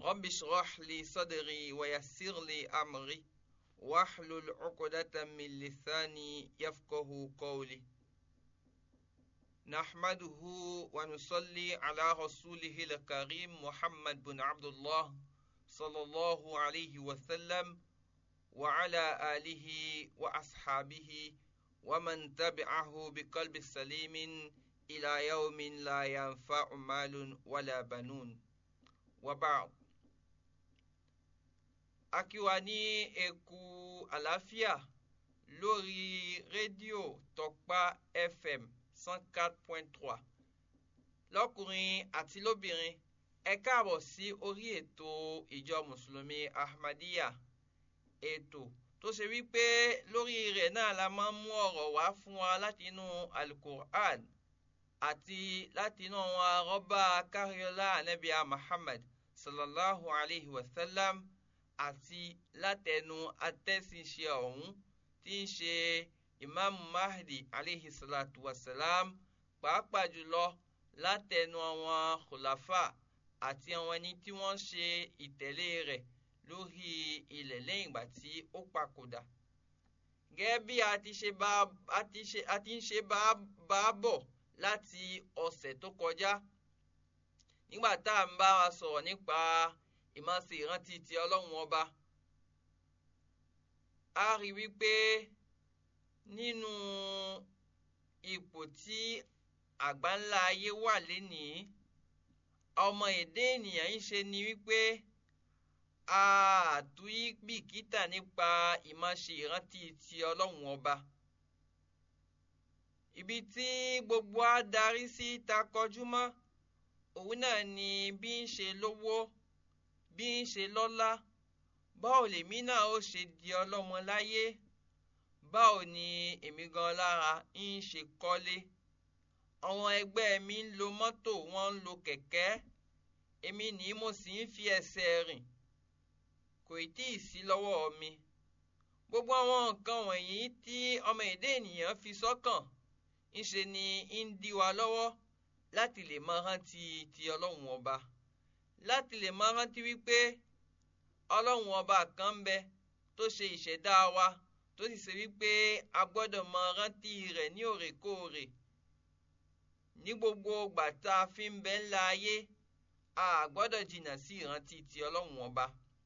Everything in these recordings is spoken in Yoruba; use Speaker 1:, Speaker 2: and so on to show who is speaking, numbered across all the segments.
Speaker 1: رب اشرح لي صدري ويسر لي أمري واحلل عقدة من لساني يفقه قولي نحمده ونصلي على رسوله الكريم محمد بن عبد الله صلى الله عليه وسلم وعلى آله وأصحابه ومن تبعه بقلب سليم إلى يوم لا ينفع مال ولا بنون وبعد akiwa ní eku àlàáfíà lórí rédíò tọpa fm cent quatre point trois lọ́kùnrin àti lóbìnrin ẹ káàbọ̀ sí orí ètò ìjọ mùsùlùmí ahmadiyya ètò tó ṣe wípé lórí rẹ̀ náà la máa ń mú ọ̀rọ̀ wá fún wa láti inú alukur'an àti láti inú àwọn arọ́bà káríọ́lá anabiya muhammad sallallahu alayhi wa sallam àti látẹnu atẹ́sínṣe ọ̀hún tí ń ṣe imaamu mahdi alayhi salatu wa salam pàápàá jùlọ látẹnu àwọn khulafa àti àwọn ẹni tí wọ́n ṣe ìtẹ̀lé rẹ̀ lórí ilẹ̀ lẹ́yìn ìgbà tí ó papòdà. gẹ́gẹ́ bí a ti ṣe bá a ti ń ṣe bá a bọ̀ láti ọ̀sẹ̀ tó kọjá nígbà tá à ń bá wa sọ̀rọ̀ nípa ìmáṣe ìrántí ti ọlọ́run ọba. a rí wípé nínú ipò tí àgbáńlá ayé wà lénìí ọmọ èdè ènìyàn ń ṣe ni wípé àtúyí bìkítà nípa ìmáṣe ìrántí ti ọlọ́run ọba. ibi tí gbogbo á darí sí ta kọjú mọ́ òun náà ni bí ń ṣe lówó bí ń ṣe lọ́lá báwo lèmi náà ó ṣe di ọlọ́mọ láyé báwo ni èmi gan lára ń ṣe kọ́lé àwọn ẹgbẹ́ mi ń lo mọ́tò wọ́n ń lo kẹ̀kẹ́ èmi ni mo sì ń fi ẹsẹ̀ rìn kò tí ì sí lọ́wọ́ mi gbogbo àwọn nǹkan wọ̀nyí tí ọmọ èdè ènìyàn fi sọ́kàn ńṣe ni ń dí wa lọ́wọ́ láti lè máa rántí ti ọlọ́run ọba láti lè máa rántí wípé ọlọ́run ọba kan ń bẹ tó ṣe ìṣẹ̀dá wa tó sì ṣe wípé a gbọ́dọ̀ máa rántí rẹ̀ ní òrèkóòrè ní gbogbo ìgbà tá a fi ń bẹ ńlá ayé a gbọ́dọ̀ jìnnà sí ìrántí ti ọlọ́run ọba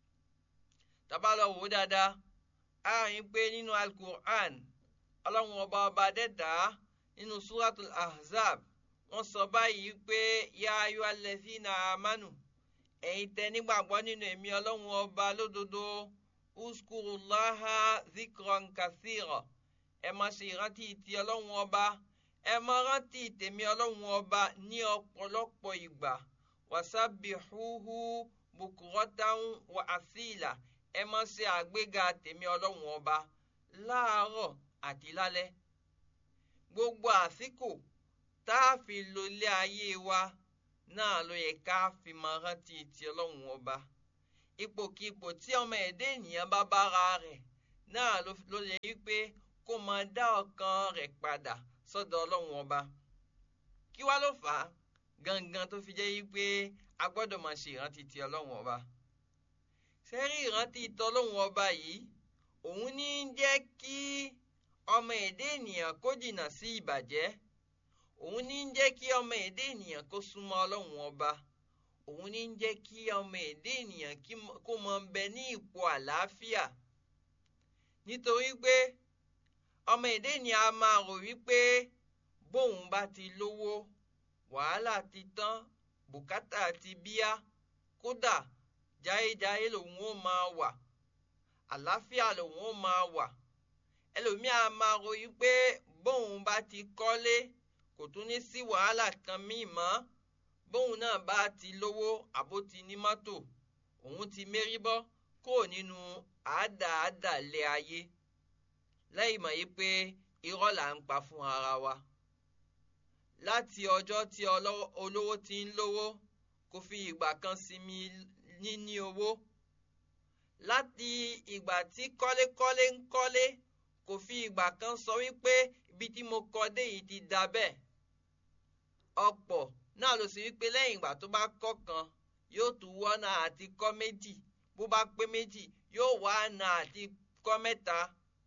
Speaker 1: tábà lọ wò ó dáadáa a rí i pé nínú alukur'an ọlọ́run ọba ọba dẹ́dàá nínú suratul ahzab wọ́n sọ báyìí pé ya ayọ́ alẹ́sìnà amánu ẹ̀yin tẹ́ nígbàgbọ́ nínú èmi ọlọ́run ọba lódodo uskurulaha zikran kasira ẹ máa ṣe ìrántí ti ọlọ́run ọba ẹ máa rántí tèmi ọlọ́run ọba ní ọ̀pọ̀lọpọ̀ ìgbà wasabihuhu bukuratan wa asila ẹ máa ṣe àgbéga tèmi ọlọ́run ọba láàárọ̀ àti lálẹ́ gbogbo àsìkò tá a fi lo ilé ayé wa náà ló yẹ ká fi máa rántí ti ọlọ́run ọba ipòkipò tí ọmọ ẹ̀dá ènìyàn bá bára rẹ̀ náà ló yẹ wípé kó máa dá ọkàn rẹ̀ padà sọ́dọ̀ ọlọ́run ọba kí wá ló fà á gangan tó fi jẹ́ wípé a gbọ́dọ̀ máa ṣe ìrántí ti ọlọ́run ọba sẹ́rí ìrántí tọlọ́run ọba yìí òun ní í jẹ́ kí ọmọ ẹ̀dá ènìyàn kó jìnnà sí ìbàjẹ́ òun ní ń jẹ́ kí ọmọ èdè ènìyàn kó súnmọ́ ọlọ́run ọba òun ní ń jẹ́ kí ọmọ èdè ènìyàn kó mọ bẹ ní ipò àlàáfíà nítorí pé ọmọ èdè ènìyàn a máa rò wípé bóun bá ti lówó wàhálà ti tán bùkátà ti bíá kódà jáyéjáyé lòun ó máa wà àlàáfíà lòun ó máa wà ẹlòmíà máa rò wípé bóun bá ti kọ́lé kò tún ní sí wàhálà kan míì mọ́ bóun náà bá ti lówó àbó ti ní mọ́tò òun ti mérí bọ́ kó nínú àádáàdàlẹ ayé lẹ́yìn mọ̀ yí pé irọ́ là ń pa fún ara wa láti ọjọ́ tí olówó ti ń lówó kò fi ìgbà kan sinmi níní owó láti ìgbà tí kọ́lékọ́lé ń kọ́lé kò fi ìgbà kan sọ wípé ibi tí mo kọ́ dé yìí ti da bẹ́ẹ̀ ọ̀pọ̀ náà ló sì wípé lẹ́yìn ìgbà tó bá kọ́ kan yóò tún wọ́nà àti kọ́ méjì bó bá pé méjì yóò wá ọ̀nà àti kọ́ mẹ́ta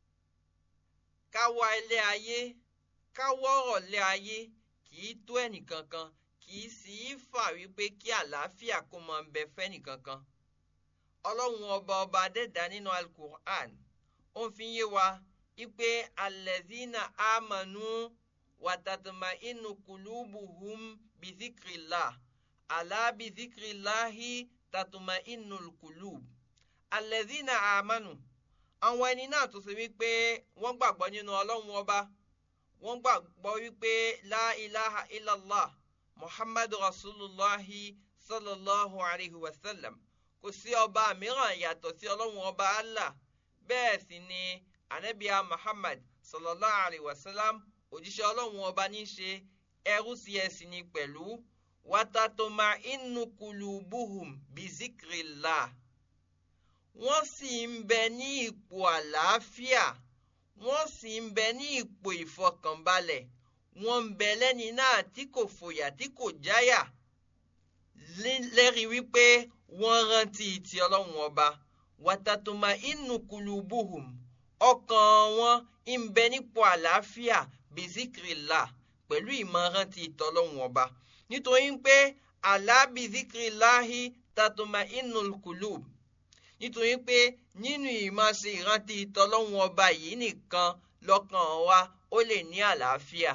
Speaker 1: káwá ilé ayé káwọ́ ọ̀lẹ́ ayé kì í tó ẹnìkankan kì í sì í fà wípé kí àlàáfíà kó máa bẹ fẹ́nìkankan ọlọ́run ọba ọba adẹ́dá nínú alukur'an ó ń fi yé wa wípé alẹ́zínà àmànú wàtàtàmà inú kùlùbùhùm bìzíkìrìlá àlá bìzíkìrìláhì tàtùmà inú kùlùb alẹ́zínà àmànú àwọn ẹni náà tó ṣe wípé wọ́n gbàgbọ́ nínú ọlọ́run ọba wọ́n gbàgbọ́ wípé la ilaha illallah muhammadu rasulullahi sallallahu alayhi wa sallam kò sí ọba mìíràn yàtọ̀ sí ọlọ́run ọba allah bẹ́ẹ̀ sì ni anabiya muhammad sallallahu alayhi wa sallam òjíṣẹ́ ọlọ́run ọba ní ṣe ẹrú sí ẹ̀sìn ni pẹ̀lú watatoma inú kulubuhum bizikrillah wọ́n sì ń bẹ ní ipò àlàáfíà wọ́n sì ń bẹ ní ipò ìfọkànbalẹ̀ wọ́n ń bẹ lẹ́ni náà tí kò fòyà tí kò jáyà lẹ́rìí wípé wọ́n rántí ti ọlọ́run ọba wàtàtùmá inú kulubuhum ọkàn wọn ń bẹ nípò àlàáfíà bizikirila pẹ̀lú ìmọ̀rántí ìtọ́lọ́run ọba nítorí pé àlá bizikirilahi tàtùmá inú kulub nítorí pé nínú ìmáṣe ìrántí ìtọ́lọ́run ọba yìí nìkan lọ́kàn wa ó lè ní àlàáfíà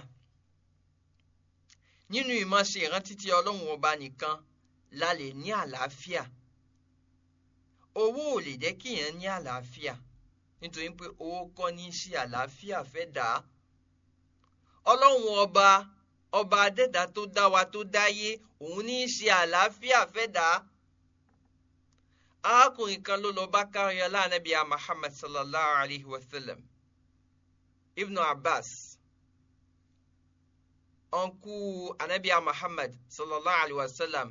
Speaker 1: nínú ìmáṣe ìrántí ti ọlọ́run ọba nìkan la lè ní àlàáfíà owó ò lè jẹ́ kíyàn ní àlàáfíà nítorí pé owó kọ́ ní í ṣe àlàáfíà fẹ́ dà á ọlọ́run ọba ọba adẹ́dá tó dá wa tó dáyé òun ní í ṣe àlàáfíà fẹ́ dà á arákùnrin kan ló lọ bá káríọ lánàbí Muhammad sallallahu alayhi wa sallam Ibn Abbas ọ̀nkú anabiya Muhammad sallallahu alayhi wa sallam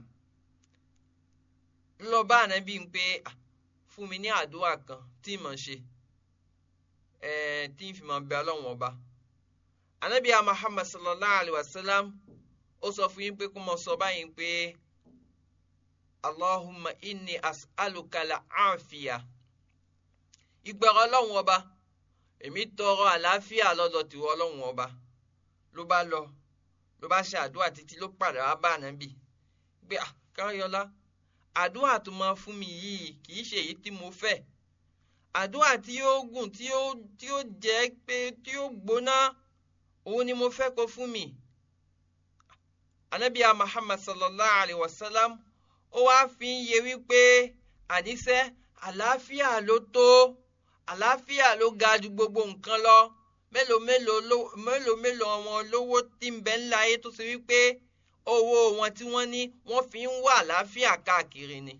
Speaker 1: lọ bá anabi ń pé fún mi ní àdúrà kan tí mo ń ṣe tí n fi máa bẹ ọlọ́run ọba anabiya Muhammad sallallahu alayhi wa sallam ó sọ fún yín pé kó mọ sọ báyìí pé. Allahumma inni as'alukala àfíà. Ìgbẹ̀rọ ọlọ́run ọba, èmi tọrọ àlàáfíà lọ́dọ̀ tìwọ ọlọ́run ọba. Ló bá lọ, ló bá ṣe àdúrà títí ló padà wá bá ànábì. Gbé Káyọ̀lá, àdúrà tó máa fún mi yìí kì í ṣe èyí tí mo fẹ́. Àdúrà tí ó gùn tí ó tí ó jẹ́ pé tí ó gbóná, òun ni mo fẹ́ kó fún mi. Ànábìyà Muhammad sallallahu alayhi wa sallam ó wá fi ń yé wípé àníṣe àlàáfíà ló tó àlàáfíà ló ga ju gbogbo nǹkan lọ mélòó mélòó mélòó mélòó wọn lówó tí ń bẹ ńlá ayé tó ṣe wípé owó wọn tí wọ́n ní wọ́n fi ń wá àlàáfíà káàkiri ni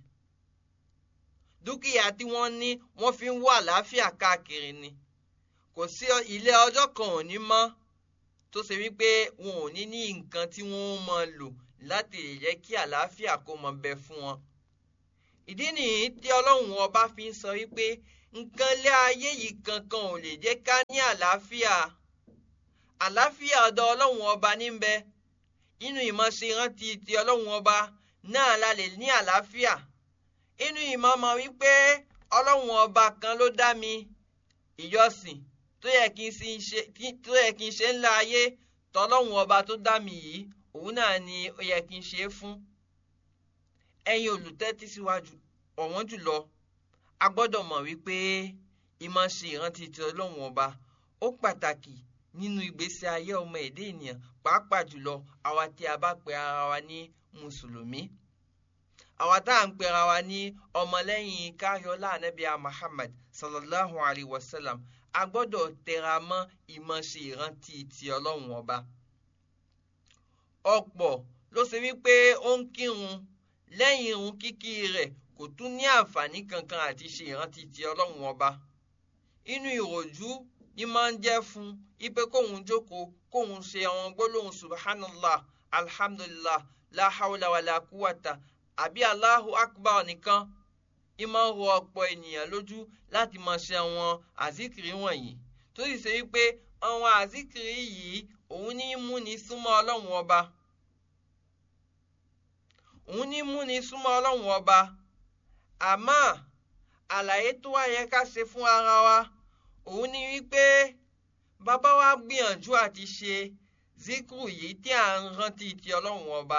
Speaker 1: dúkìá tí wọ́n ní wọ́n fi ń wá àlàáfíà káàkiri ni kò sí ilé ọjọ́ kan ò ní mọ́ tó ṣe wípé wọn ò ní ní nǹkan tí wọ́n máa lò láti lè jẹ́ kí àlàáfíà kó mọ bẹ fún wọn. ìdí nìyí tí ọlọ́run ọba fi ń sọ wípé nǹkan lé ayé yìí kankan ò lè jẹ́ ká ní àlàáfíà. àlàáfíà ọ̀dọ̀ ọlọ́run ọba níbẹ̀ inú ìmọ̀ṣe rántí ti ọlọ́run ọba náà la lè ní àlàáfíà. inú ìmọ̀ mọ̀ wípé ọlọ́run ọba kan ló dá mi ìjọsìn tó yẹ kí n ṣe ńlá ayé tọ́lọ́run ọba tó dá mi yìí òun náà ni ó yẹ kí n ṣe é fún ẹ̀yin olùtẹ́tí síwájú ọ̀wọ́n jùlọ a gbọ́dọ̀ mọ̀ wípé ìmọ̀ ṣe ìrántí ti ọlọ́run ọba ó pàtàkì nínú ìgbésí ayé ọmọ èdè ènìyàn pàápàá jùlọ àwa tí a bá pe ara wa ní mùsùlùmí àwa tá à ń pe ara wa ní ọmọlẹ́yìn káyọ̀lá anábíà Muhammad sallallahu alayhi wa sallam a gbọ́dọ̀ tẹra mọ́ ìmọ̀ ṣe ìrántí ti ọlọ́run ọba ọ̀pọ̀ ló ṣe wípé ó ń kírun lẹ́yìn irun kíkí rẹ̀ kò tún ní àǹfààní kankan àti ṣe ìrántí ti ọlọ́run ọba inú ìròjú ni máa ń jẹ́ fún ipe kóun jókòó kóun ṣe àwọn gbólóhùn subhanallah alhamdulillah la hawla wala quwwata àbí allahu akbar nìkan ìmọ̀ ń rọ ọ̀pọ̀ ènìyàn lójú láti máa ṣe àwọn àzíkiri wọ̀nyí tó sì ṣe wípé àwọn àzíkiri yìí òun ní múni súnmọ́ ọlọ́run ọba òun ní múni súnmọ́ ọlọ́run ọba àmọ́ àlàyé tó wá yẹ ká ṣe fún ara wa òun ní wípé bàbá wa gbìyànjú àti ṣe zikru yìí tí à ń rántí ti ọlọ́run ọba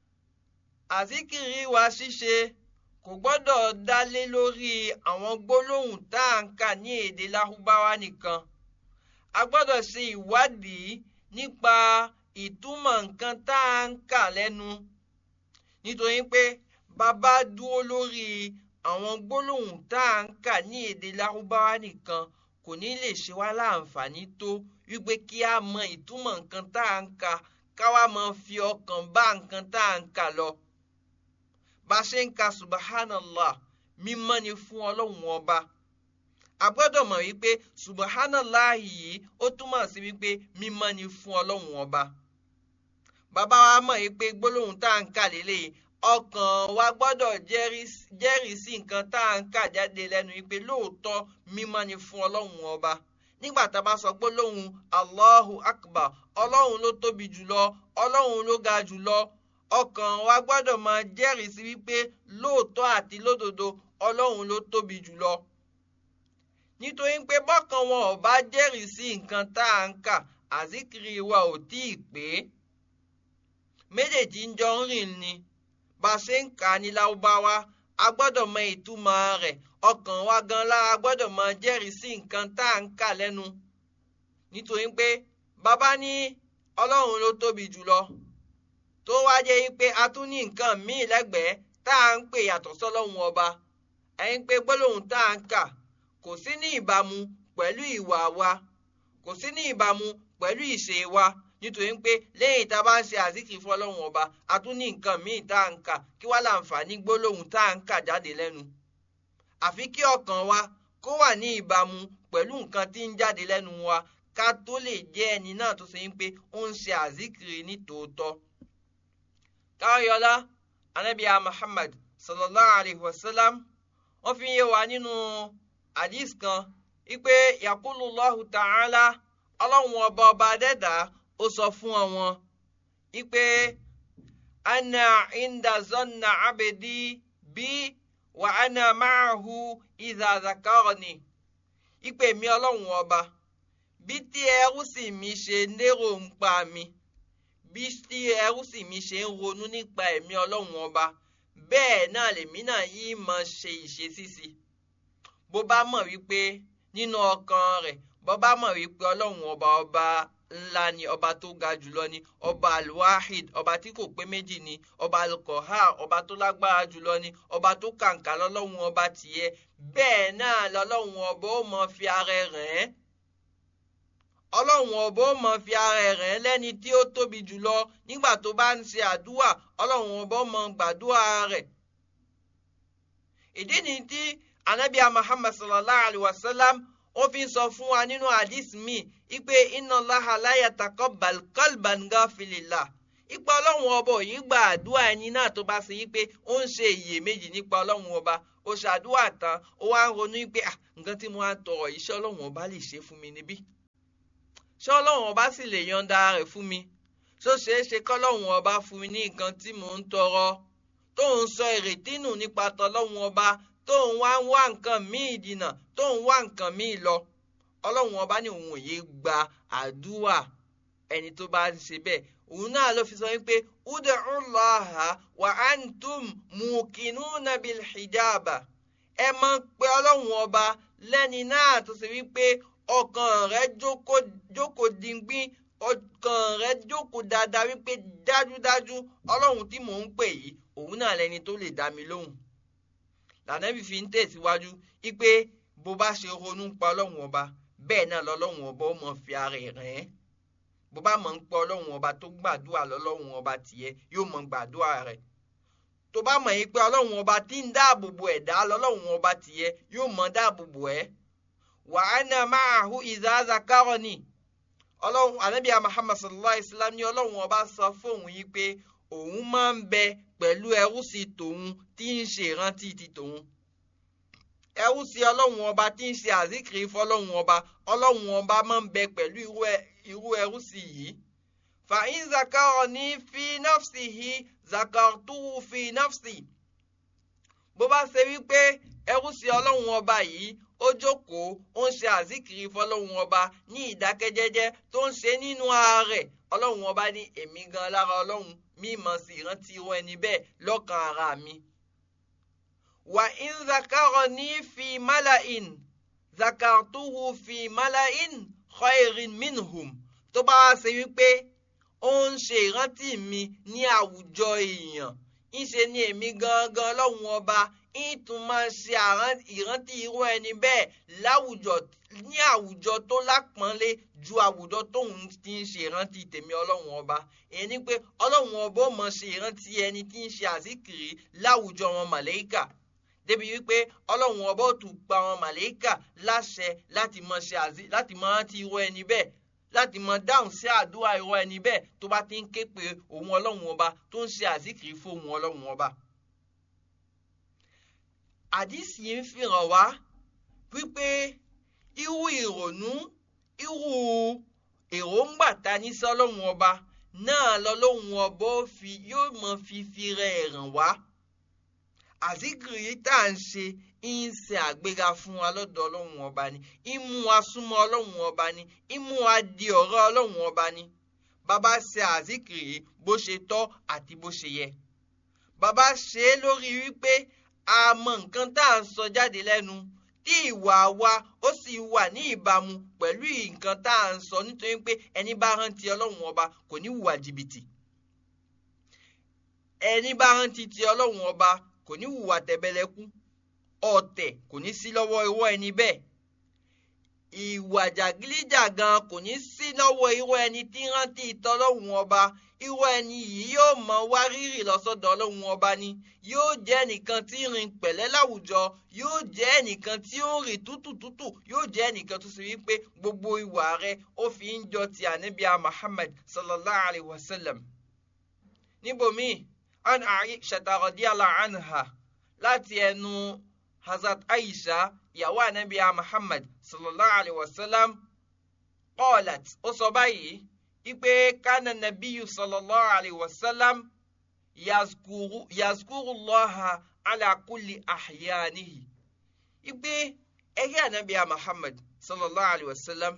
Speaker 1: àzíkìrì wa ṣíṣe kò gbọ́dọ̀ dálé lórí àwọn gbólóhùn tá à ń kà ní èdè lárúbáwá nìkan a gbọ́dọ̀ ṣe ìwádìí nípa ìtumọ̀ nǹkan tá à ń kà lẹ́nu nítorí pé bàbá dúró lórí àwọn gbólóhùn tá à ń kà ní èdè lárúbáwá nìkan kò ní lè ṣe wá láǹfààní tó wípé kí a mọ ìtumọ̀ nǹkan tá à ń kà káwa máa fi ọkàn bá nǹkan tá à ń kà lọ bá a ṣe ń ka subhanallah mímọ́ ni fún ọlọ́run ọba a gbọ́dọ̀ mọ̀ wípé subhanallah yìí ó túmọ̀ sí wípé mímọ́ ni fún ọlọ́run ọba bàbá wa mọ̀ wípé gbólóhùn tá à ń kà lélẹ́yìí ọkàn wa gbọ́dọ̀ jẹ́rìí sí nǹkan tá à ń kà jáde lẹ́nu wípé lóòótọ́ mímọ́ ni fún ọlọ́run ọba nígbà tá a bá sọ gbólóhùn allahu akbar ọlọ́run ló tóbi jùlọ ọlọ́run ló ga jùlọ ọkàn wa gbọ́dọ̀ máa jẹ́rìí sí wípé lóòótọ́ àti lódodo ọlọ́run ló tóbi jùlọ. nítorí pé bọ́kàn wọn ò bá jẹ́rìí sí nǹkan tá à ń kà àzíkiri wa ò tí ì pé. méjèèjì ń jọ ń rìn ni bá a ṣe ń kà á ní láwùbáwá a gbọ́dọ̀ mọ ìtumọ̀ rẹ̀ ọkàn wa gan lára gbọ́dọ̀ máa jẹ́rìí sí nǹkan tá à ń kà lẹ́nu. nítorí pé bàbá ní ọlọ́run ló tóbi jùlọ tó wá jẹ́ pé a tún ní nǹkan míì lẹ́gbẹ̀ẹ́ tá à ń pè yàtọ̀ sọ́lọ́hun ọba ẹ̀yin pé gbólóhùn tá à ń kà kò sí ní ìbámu pẹ̀lú ìwà wa kò sí ní ìbámu pẹ̀lú ìṣe wa nítorí pé lẹ́yìn tá a bá ń ṣe àzíkì fún ọlọ́run ọba a tún ní nǹkan míì tá à ń kà kí wá láǹfààní gbólóhùn tá à ń kà jáde lẹ́nu àfi kí ọkàn wa kó wà ní ìbámu pẹ̀lú nǹkan tí ń jáde lẹ́nu wa ká tó lè jẹ́ ẹni náà tó ṣe ń pé ó ń ṣe àzíkiri ní tòótọ́ káyọ̀lá anabiya muhammad sallallahu alayhi wa sallam wọ́n fi yé wa nínú hadith kan wípé yakulullahu ta'ala ọlọ́run ọba ọba dẹ́dà ó sọ fún wọn wípé ana inda zonna abedi bí wa ana ma'ahu idha zakarani wípé mi ọlọ́run ọba bí tí ẹrú sì mi ṣe lérò ń pa mi bí tí ẹrú sì mi ṣe ń ronú nípa ẹ̀mí ọlọ́run ọba bẹ́ẹ̀ náà lèmi náà yìí mọ̀ ṣe ìṣesí sí bó bá mọ̀ wípé nínú ọkàn rẹ̀ bó bá mọ̀ wípé ọlọ́run ọba ọba ńlá ni ọba tó ga jùlọ ni ọba alwahid ọba tí kò pé méjì ni ọba alkohar ọba tó lágbára jùlọ ni ọba tó kàǹkà lọ́lọ́run ọba tìyẹ bẹ́ẹ̀ náà lọ́lọ́run ọba ó mọ fi ara rẹ̀ ẹ́ ọlọ́run ọba ó mọ fi ara rẹ̀ lẹ́ni tí ó tóbi jùlọ nígbà tó bá ń ṣe àdúrà ọlọ́run ọba ó mọ gbàdúrà rẹ̀. ìdí ni tí anabiya muhammad sallallahu alayhi wa sallam ó fi ń sọ fún wa nínú hadith mi ipe inna Allaha la yataqabbal qalban ghafilillah ipa ọlọ́run ọba yìí gba àdúrà ẹni náà tó bá ṣe yí pé ó ń ṣe iyèméjì nípa ọlọ́run ọba ó ṣàdúrà tán ó wá ń ronú pé nǹkan tí mo á tọrọ iṣẹ́ ọlọ́run ọba lè ṣe fún mi níbí ṣé ọlọ́run ọba sì lè yọ̀ǹda rẹ̀ fún mi ṣó ṣeé ṣe kọ́lọ́run ọba fún mi ní nǹkan tí mò ń tọrọ tó ń sọ ìrètí nù nípa tọlọ́run ọba tó ń wá ń wá nǹkan míì dìnà tó ń wá nǹkan míì lọ ọlọ́run ọba ní òun òye gba àdúrà ẹni tó bá ń ṣe bẹ́ẹ̀ òun náà ló fi sọ wípé ud'u Allaha wa antum muqinuna bil hijaba ẹ máa ń pe ọlọ́run ọba lẹ́ni náà tó ṣe wípé ọkàn rẹ jókòó dingbin ọkàn rẹ jókòó dáadáa wípé dájúdájú ọlọ́run tí mò ń pè yìí òun náà lẹni tó lè dá mi lóhùn lànàbí fi ń tẹ̀síwájú wípé bó bá ṣe ronú pa ọlọ́run ọba bẹ́ẹ̀ náà lọ́lọ́run ọba ó mọ fi ara ẹ̀ rẹ̀ ẹ́ bó bá mọ̀ ń pọ̀ ọlọ́run ọba tó gbàdúrà lọ́lọ́run ọba tìyẹ yóò mọ gbàdúrà rẹ̀ tó bá mọ̀ yín pé ọlọ́run ọba tí ń dáàbò bo ẹ̀dá lọ́lọ́run ọba tìyẹ yóò mọ dáàbò bo ẹ̀ wa ana ma'ahu idha zakarani ọlọ́run anabiya muhammad sallallahu alayhi wa sallam ní ọlọ́run ọba sọ fóun yìí pé òun máa ń bẹ pẹ̀lú ẹrú sí tòun tí ń ṣe ìrántí ti tòun ẹrú sí ọlọ́run ọba tí ń ṣe àzíkiri fọlọ́run ọba ọlọ́run ọba máa ń bẹ pẹ̀lú irú ẹrú sí yìí fa'in zakarani fi nafsihi zakartuhu fi nafsi bó bá ṣe wípé ẹrú sí ọlọ́run ọba yìí ó jókòó ó ń ṣe àzíkiri fọlọ́run ọba ní ìdákẹ́jẹ́jẹ́ tó ń ṣe nínú ààrẹ ọlọ́run ọba ní èmi gan lára ọlọ́run mímọ̀ sí ìrántí irú ẹni bẹ́ẹ̀ lọ́kàn ara mi. wà ń zakarani fi malain zakartuhu fi malain khairin minhum tó bá wá ṣe wípé ó ń ṣe ìrántí mi ní àwùjọ èèyàn ńṣe ni èmi gangan lọ́hùn ọba ìtún máa ṣe ìrántí irú ẹni bẹ́ẹ̀ láwùjọ ní àwùjọ tó lápọ́nlé ju àwùjọ tóun ti ń ṣe ìrántí tèmi ọlọ́hun ọba èyí ni pé ọlọ́hun ọba ó mọ̀ ṣe ìrántí ẹni tí ń ṣe àzíkiri láwùjọ wọn màlẹ́kà débi wípé ọlọ́hun ọba ó tún pa wọn màlẹ́kà láṣẹ láti mọ̀ ṣe àzí láti mọ̀ rántí irú ẹni bẹ́ẹ̀ láti mọ dáhùn sí àdúrà irú ẹni bẹ́ẹ̀ tó bá ti ń ké pe òun ọlọ́run ọba tó ń ṣe àzíkiri fún òun ọlọ́run ọba. àdìsí yìí ń fihàn wá wípé irú ìrònú irú èròǹgbà ta ní sí ọlọ́run ọba náà lọ́lọ́run ọba yóò mọ fífi rẹ̀ ràn wá. àzíkiri tá à ń ṣe ń ṣe àgbéga fún wa lọ́dọ̀ ọlọ́run ọba ni ìmú wa súnmọ́ ọlọ́run ọba ni ìmú wa di ọ̀rọ̀ ọlọ́run ọba ni bàbá ṣe àzíkìrì bó ṣe tọ́ àti bó ṣe yẹ bàbá ṣe é lórí wípé a mọ nǹkan tá à ń sọ jáde lẹ́nu tí ìwà wa ó sì wà ní ìbámu pẹ̀lú nǹkan tá à ń sọ nítorí pé ẹni bá rántí ọlọ́run ọba kò ní hùwà jìbìtì ẹni bá rántí ti ọlọ́run ọba kò ní hùwà tẹ̀bẹ̀lẹ̀kú ọ̀tẹ̀ kò ní sí lọ́wọ́ irú ẹni bẹ́ẹ̀ ìwà jàgídíjàgan kò ní sí lọ́wọ́ irú ẹni tí rántí ìtọ́lọ́hún ọba irú ẹni yìí yóò mọ wá rírì lọ́sọ̀dọ̀ ọlọ́hún ọba ni yóò jẹ́ ẹnìkan tí ń rìn pẹ̀lẹ́ láwùjọ yóò jẹ́ ẹnìkan tí ó ń rìn tútùtútù yóò jẹ́ ẹnìkan tó sì wípé gbogbo ìwà rẹ̀ ó fi ń jọ ti ànábìá Muhammad sallallahu alayhi wa sallam. níbòmíì an Aisha radiyallahu anha láti ẹnu hazrat aisha ìyàwó anabiya muhammad sallallahu alayhi wa sallam qalat ó sọ báyìí ipe kana nabiyu sallallahu alayhi wa sallam yazkuru yazkuru allaha ala kulli ahyanihi ipe ẹgbẹ́ anabiya muhammad sallallahu alayhi wa sallam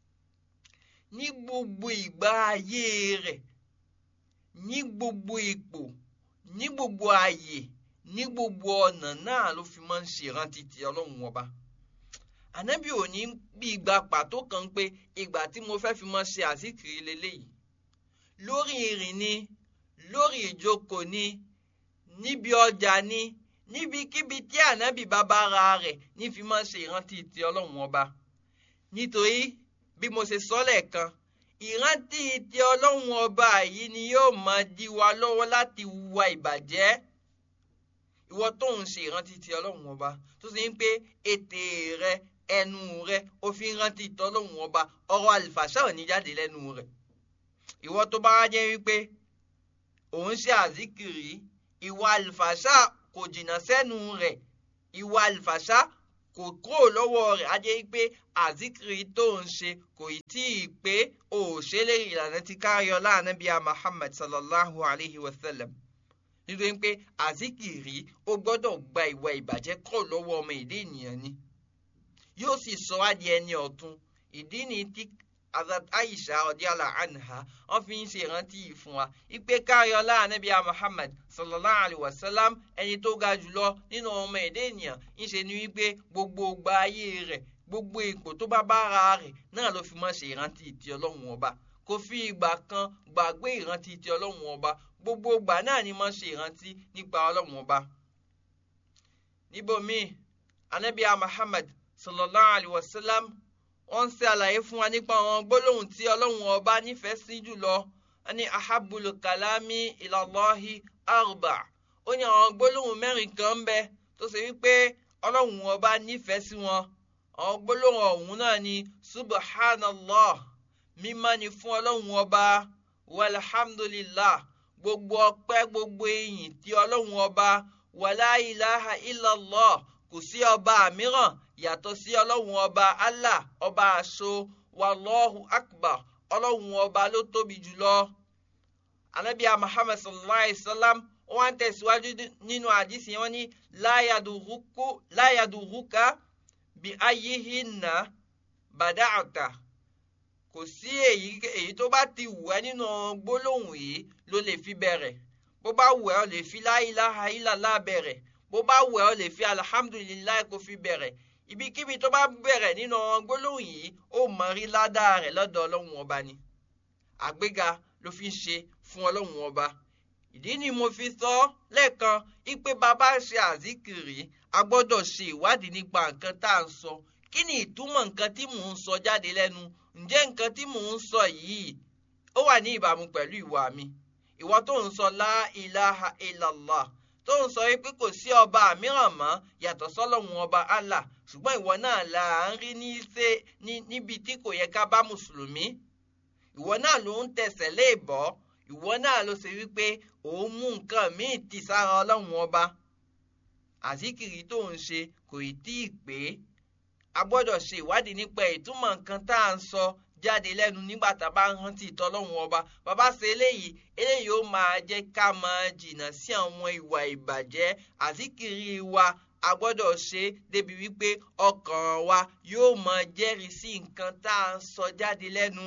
Speaker 1: ní gbogbo ìgbà ayé rẹ̀ ní gbogbo ipò ní gbogbo ààyè ní gbogbo ọ̀nà náà ló fi máa ń ṣe ìrántí ti ọlọ́run ọba ànábì ò ní bí ìgbà pàtó kan pé ìgbà tí mo fẹ́ fi máa ṣe àzíkiri leléyìí lórí ìrìn ni lórí ìjókòó ni níbi ọjà ni níbikíbi tí ànábì bàbá ara rẹ̀ ní fi máa ṣe ìrántí ti ọlọ́run ọba nítorí bí mo ṣe sọ lẹ́ẹ̀kan ìrántí ti ọlọ́run ọba yìí ni yóò máa dí wa lọ́wọ́ láti hùwà ìbàjẹ́ ìwọ tó ń ṣe ìrántí ti ọlọ́run ọba tó sì ń pé ètè rẹ ẹnu rẹ ó fi ń rántí ti ọlọ́run ọba ọ̀rọ̀ àlìfàṣà ò ní jáde lẹ́nu rẹ ìwọ tó bá jẹ́ wípé òun ṣe àzíkìrì ìwà àlìfàṣà kò jìnnà sẹ́nu rẹ̀ ìwà àlìfàṣà kò kúrò lọ́wọ́ rẹ̀ á jẹ́ pé àzíkìrì tó ń ṣe kò tí ì pé òṣèlè ìlànà ti káyọ̀ láàánú bíi Muhammad sallallahu alayhi wa sallam nítorí pé àzíkìrì ó gbọ́dọ̀ gba ìwà ìbàjẹ́ kọ́ lọ́wọ́ ọmọ ìdí ènìyàn ni yóò sì sọ wá di ẹni ọ̀tun ìdí ni tí azat aisha ọdíàlà anha wọn fi ń ṣe ìrántí yìí fún wa ipe káyọlá anabi muhammad sallallahu alayhi wa sallam ẹni tó ga jùlọ nínú ọmọ ìdí ènìyàn ń ṣe ni wípé gbogbo gba ayé rẹ̀ gbogbo ipò tó bá bára rẹ̀ náà ló fi máa ṣe ìrántí ti ọlọ́run ọba kò fi ìgbà kan gbàgbé ìrántí ti ọlọ́run ọba gbogbo ìgbà náà ni máa ṣe ìrántí nípa ọlọ́run ọba. níbòmíì anabi muhammad sallallahu alayhi wa sallam wọ́n ń ṣe àlàyé fún wa nípa àwọn gbólóhùn tí ọlọ́run ọba nífẹ̀ẹ́ sí jùlọ wọ́n ní ahabulu kalami ilallahi arba ó ní àwọn gbólóhùn mẹ́rin kan ń bẹ tó ṣe wípé ọlọ́run ọba nífẹ̀ẹ́ sí wọn àwọn gbólóhùn ọ̀hún náà ni subhanallah mímọ́ ni fún ọlọ́run ọba walhamdulillah gbogbo ọpẹ́ gbogbo ìyìn tí ọlọ́run ọba wàlá ilaha illallah kò sí ọba mìíràn yàtọ̀ sí ọlọ́run ọba allah ọba àṣọ wallahu akbar ọlọ́run ọba ló tóbi jùlọ anabiya muhammad sallallahu alayhi wa sallam wọ́n tẹ̀síwájú nínú àdìsí wọn ní láyàdùrúkà bí ayéhìnà bàdáàtà kò sí èyí tó bá ti wù ẹ́ nínú gbólóhùn yìí ló lè fi bẹ̀rẹ̀ bó bá wù ẹ́ ó lè fi láìláha ìlàlá bẹ̀rẹ̀ bó bá wù ẹ́ ó lè fi alihamudulilayi kó fi bẹ̀rẹ̀ ibikíbi tó bá bẹ̀rẹ̀ nínú gbólóhùn yìí ó mọ rí ládàá rẹ̀ lọ́dọ̀ ọlọ́run ọba ni àgbéga ló fi ń ṣe fún ọlọ́run ọba ìdí ni mo fi sọ lẹ́ẹ̀kan ipe bàbá ṣe àzíkìrì a gbọ́dọ̀ ṣe ìwádìí nípa nǹkan tá à ń sọ kí ni ìtumọ̀ nǹkan tí mò ń sọ jáde lẹ́nu ǹjẹ́ nǹkan tí mò ń sọ yìí ó wà ní ìbámu pẹ̀lú ìwà mi ìwọ tó ń sọ la ilaha illallah tó ń sọ pé kò sí ọba mìíràn mọ́ yàtọ̀ sọ́lọ́hun ọba Allah ṣùgbọ́n ìwọ náà là ń rí ní ṣe níbi tí kò yẹ ká bá mùsùlùmí ìwọ náà ló ń tẹsẹ̀ léèbọ́ ìwọ náà ló ṣe wípé òun mú nǹkan míì tì sára ọlọ́run ọba àzíkìrì tó ń ṣe kò ì tí ì pé a gbọ́dọ̀ ṣe ìwádìí nípa ìtumọ̀ nǹkan tá à ń sọ jáde lẹ́nu nígbà tá a bá ń rántí ìtọ́lọ́run ọba bàbá ṣe eléyìí eléyìí ó máa jẹ́ ká máa jìnnà sí àwọn ìwà ìbàjẹ́ àzíkìrì wa a gbọ́dọ̀ ṣe débi wípé ọkàn wa yóò máa jẹ́rìí sí nǹkan tá à ń sọ jáde lẹ́nu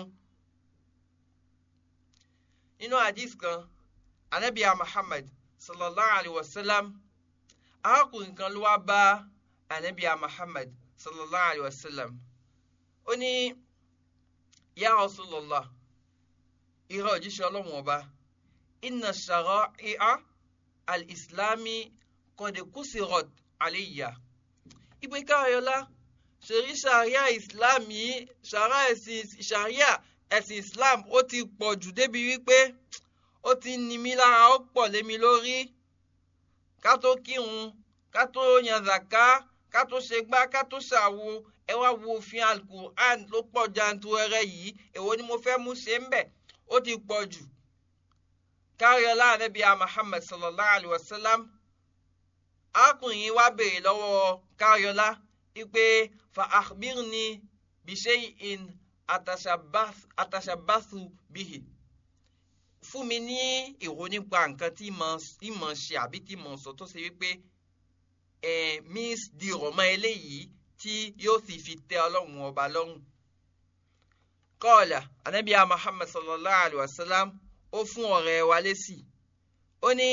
Speaker 1: nínú hadith kan anabiya muhammad sallallahu alayhi wa sallam arákùnrin kan ló wá bá anabiya muhammad sallallahu alayhi wa sallam ó ní ya rasulallah ìrọ̀ òjíṣẹ́ ọlọ́run ọba inna shara'i'a al-islami qad kusirat alayya ìpè káyọ̀lá ṣèrí ṣàríà islam yìí ṣàríà ẹ̀sìn islam ó ti pọ̀ jù débi wípé ó ti ní mi lára ó pọ̀ lé mi lórí ká tó kírun ká tó yan zaka ká tó ṣe gbá ká tó ṣàwo ẹ wá wo òfin alukur'an ló pọ̀ janturẹrẹ yìí èwo ni mo fẹ́ mú ṣe ń bẹ̀ ó ti pọ̀ jù káríọlá ànábìá muhammad sallallahu alayhi wa sallam arákùnrin wa béèrè lọ́wọ́ káríọlá wípé fa akhbirni bishay'in atashabathu bihi fún mi ní ìró nípa nǹkan tí mo ṣe àbí tí mo sọ tó ṣe wípé ẹ miss di rọmọ eléyìí tí yóò sì fi tẹ ọlọ́run ọba lọ́rùn. kọ́ọ̀là anábíà muhammad sallallahu alayhi wa sallam ó fún ọ̀rẹ́ wa lésì ó ní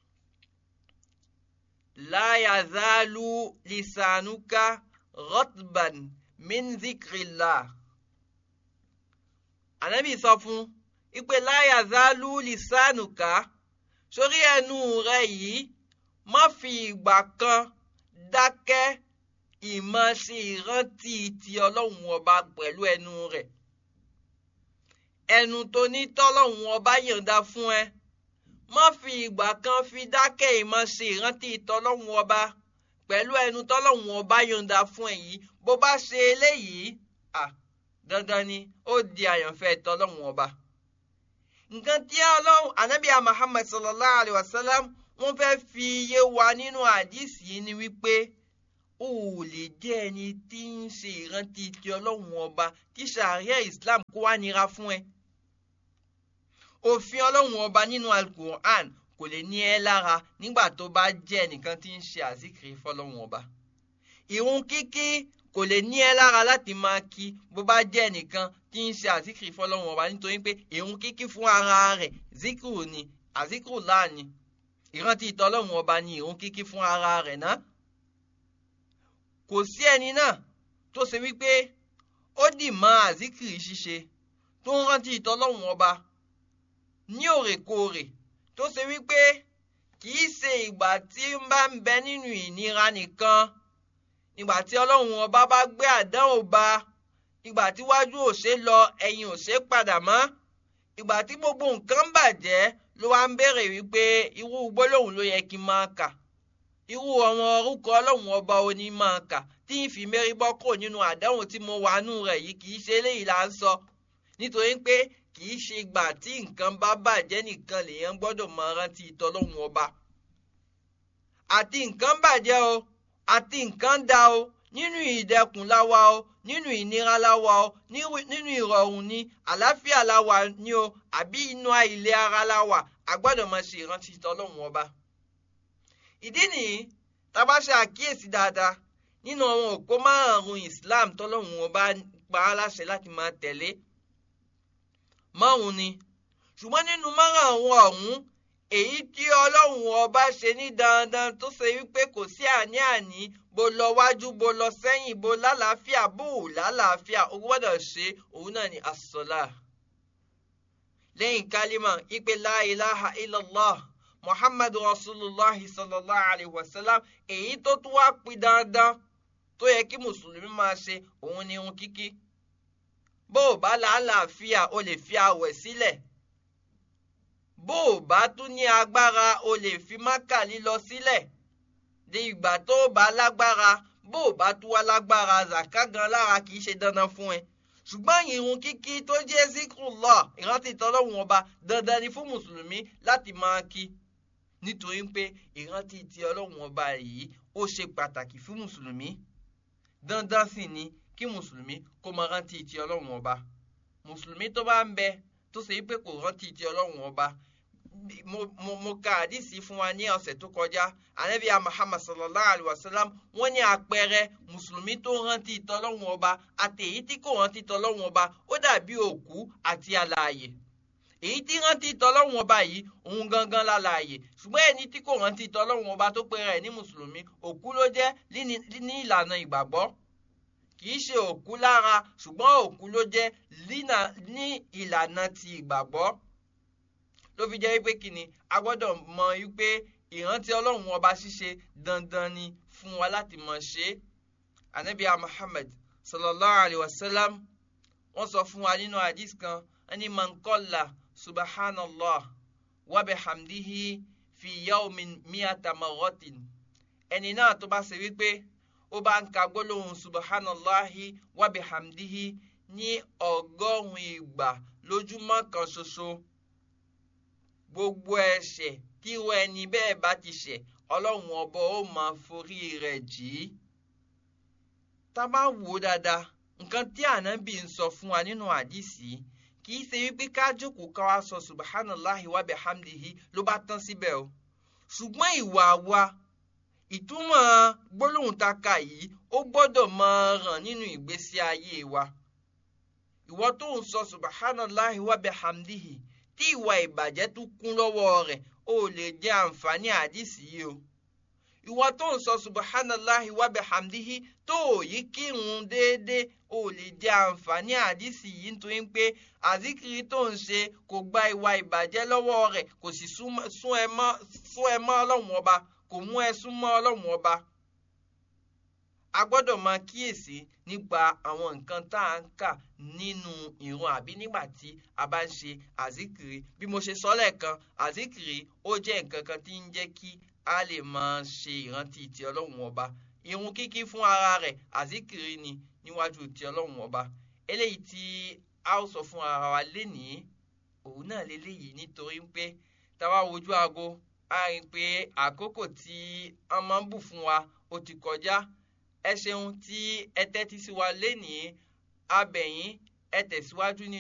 Speaker 1: la yazalu lisanuka rotban min zikrillah ànábì sọ fún ipe láyà zálú lisanuka sórí ẹnu rẹ yìí má fi ìgbà kan dákẹ́ ìmọ̀ sí ìrántí ti ọlọ́run ọba pẹ̀lú ẹnu rẹ̀ ẹnu tó ní tọ́lọ́run ọba yọ̀ǹda fún ẹ má fi ìgbà kan fi dákẹ́ ìmọ̀ sí ìrántí tọ́lọ́run ọba pẹ̀lú ẹnu tọ́lọ́run ọba yọ̀ǹda fún ẹ yìí bó bá ṣe eléyìí ah dandan ni ó di àyànfẹ́ tọ́lọ́hún ọba. nǹkan tí ọlọ́run anábíà muhammad sallallahu alayhi wa sallam wọ́n fẹ́ fi yé wa nínú àdìsí yìí ni wípé o ò lè jẹ́ ẹni tí ń ṣe ìrántí ti ọlọ́run ọba kí sàárẹ̀ islam kó wá nira fún ẹ. òfin ọlọ́run ọba nínú alukur'an kò lè ní ẹ lára nígbà tó bá jẹ́ ẹnìkan tí ń ṣe àzíkiri fọlọ́run ọba. ìrun kíkí kò lè ní ẹ lára láti máa kí bó bá jẹ́ ẹnìkan tí ń ṣe àzíkiri fọlọ́run ọba nítorí pé ìrun kíkí fún ara rẹ̀ zikiru ni àzíkiri láàní ìrántí ìtọ́lọ́run ọba ni ìrun kíkí fún ara rẹ̀ náà. kò sí ẹni náà tó ṣe wípé ó dì mọ́ àzíkiri ṣíṣe tó ń rántí ìtọ́lọ́run ọba ní òrèkóòrè tó ṣe wípé kì í ṣe ìgbà tí ń bá ń bẹ nínú ìnira nìkan ìgbà tí ọlọ́run ọba bá gbé àdánwò bá ìgbà tí wájú ò ṣe lọ ẹ̀yìn ò ṣe padà mọ́ ìgbà tí gbogbo nǹkan bàjẹ́ ló wá ń béèrè wípé irú gbólóhùn ló yẹ kí n máa kà irú àwọn orúkọ ọlọ́run ọba oní máa kà tí ń fi mérí bọ́ kò nínú àdánwò tí mo wà nù rẹ̀ yìí kì í ṣe eléyìí là ń sọ nítorí pé kì í ṣe ìgbà tí nǹkan bá bàjẹ́ nìkan lèèyàn gbọ́dọ̀ máa rántí ìtọ́lọ́run ọba àti nǹkan bàjẹ́ o àti nǹkan dá o nínú ìdẹkùn láwa o nínú ìnira láwa o nínú ìrọ̀rùn ni àlàáfíà láwa ni o àbí inú ilé ara láwa a gbọ́dọ̀ máa ṣe ìrántí tọ́lọ́hun ọba. ìdí nìyí tá a bá ṣe àkíyèsí dáadáa nínú àwọn òpó márùn-ún Islam tọ́lọ́hun ọba pa á láṣẹ láti máa tẹ̀lé márùn-ún ni ṣùgbọ́n nínú márùn-ún ọ̀hún èyí tí ọlọ́run ọba ṣe ní dandan tó ṣe wípé kò sí àní-àní bó lọ wájú bó lọ sẹ́yìn bó lálàáfíà bó ò lálàáfíà o gbọ́dọ̀ ṣe òun náà ni asọ́lá. lẹ́yìn kálímà ìpè la ilaha illallah muhammadu rasulillah sallallahu alayhi wa sallam èyí tó tún wá pin dandan tó yẹ kí mùsùlùmí máa ṣe òun ni irun kíkí. bó o bá lálàáfíà o lè fi àwẹ̀ sílẹ̀. Si bó o bá tún ní agbára o lè fi mákà lílọ sílẹ̀ di ìgbà tó o bá lágbára bó o bá tún wá lágbára zaka gan lára kì í ṣe dandan fún ẹ ṣùgbọ́n ìrun kíkí tó jẹ́ zikrullah ìrántí tọ́lọ́hun ọba dandan ni fún mùsùlùmí láti máa kí nítorí pé ìrántí ti ọlọ́hun ọba yìí ó ṣe pàtàkì fún mùsùlùmí dandan sì ni kí mùsùlùmí kó máa rántí ti ọlọ́hun ọba mùsùlùmí tó bá ń bẹ tó ṣe pé kò rántí ti ọlọ́hun ọba mo mo mo ka àdìsí fún wa ní ọ̀sẹ̀ tó kọjá anabiya muhammad sallallahu alayhi wa sallam wọ́n ní àpẹẹrẹ mùsùlùmí tó rántí tọlọ́hun ọba àti èyí tí kò rántí tọlọ́hun ọba ó dàbí òkú àti alààyè èyí tí rántí tọlọ́hun ọba yìí òun gangan lálààyè ṣùgbọ́n ẹni tí kò rántí tọlọ́hun ọba tó pera ẹ̀ ní mùsùlùmí òkú ló jẹ́ ní ìlànà ìgbàgbọ́ kì í ṣe òkú lára ṣùgbọ́n òkú ló jẹ́ ní ìlànà ti ìgbàgbọ́ ló fi jẹ́ wípé kíni a gbọ́dọ̀ mọ wípé ìrántí ọlọ́run ọba ṣíṣe dandan ni fún wa láti mọ̀ ṣe é anabiya muhammad sallallahu alayhi wa sallam wọ́n sọ fún wa nínú hadith kan ẹni mankola subhanallah wa bihamdihi fi yawmin miyata marratin ẹni náà tó bá ṣe wípé ó bá ń ka gbólóhùn subhanallahi wa bihamdihi ní ọgọ́rùn-ún ìgbà lójúmọ́ kan ṣoṣo gbogbo ẹ̀ṣẹ̀ tí irú ẹni bẹ́ẹ̀ bá ti ṣẹ̀ ọlọ́run ọba ó máa forí rẹ̀ jì í. tá a bá wò ó dáadáa nǹkan tí ànábì ń sọ fún wa nínú àdìsí kì í ṣe wípé ká jókòó ká wá sọ subhanallahi wa bihamdihi ló bá tán síbẹ̀ o ṣùgbọ́n ìwà wa ìtumọ̀ gbólóhùn tá a kà yìí ó gbọ́dọ̀ máa ràn nínú ìgbésí ayé wa. ìwọ tó ń sọ subhanallahi wa bihamdihi tí ìwà ìbàjẹ́ tún kún lọ́wọ́ rẹ̀ ó lè jẹ́ àǹfààní àdìsí yìí o. ìwọ tó ń sọ subhanallahi wa bihamdihi tó ò yí kírun déédéé ó lè jẹ́ àǹfààní àdìsí yìí nítorí pé àzíkiri tó ń ṣe kò gba ìwà ìbàjẹ́ lọ́wọ́ rẹ̀ kò sì sún ẹ mọ́ ọlọ́run ọba kò mú ẹ súnmọ́ ọlọ́run ọba. a gbọ́dọ̀ máa kíyèsí nípa àwọn nǹkan tá à ń kà nínú ìrun àbí nígbà tí a bá ń ṣe àzíkiri bí mo ṣe sọ lẹ́ẹ̀kan àzíkiri ó jẹ́ nǹkan kan tí ń jẹ́ kí a lè máa ṣe ìrántí ti ọlọ́run ọba ìrun kíkí fún ara rẹ̀ àzíkiri ni níwájú ti ọlọ́run ọba eléyìí tí a ó sọ fún ara wa lénìí òun náà léléyìí nítorí pé táwa wojú aago a rí i pé àkókò tí wọ́n máa ń bù fún wa ó ti kọjá ẹ ṣeun tí ẹ tẹ́tí sí wa lénìí abẹ̀yìn ẹ tẹ̀síwájú ní.